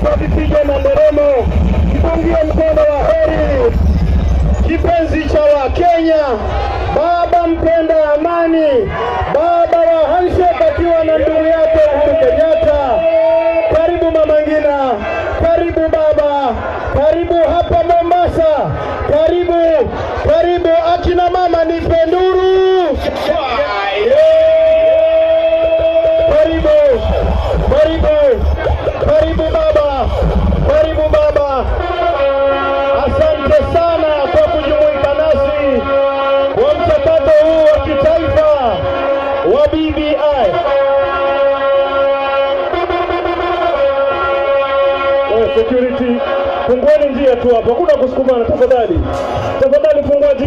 kwa vipigo na nderemo, kipungie mkono wa heri kipenzi cha Wakenya, baba mpenda amani, baba wa handshake akiwa na ndugu yake Uhuru Kenyatta. Karibu Mama Ngina, karibu baba, karibu hapa Mombasa, karibu karibu. Akina mama ni penduru, karibu karibu karibu baba, karibu baba. Asante sana kwa kujumuika nasi kwa mchakato huu wa kitaifa wa BBI. Eh, Security, fungueni njia tu hapa, hakuna kusukumana tafadhali, tafadhali fungua njia.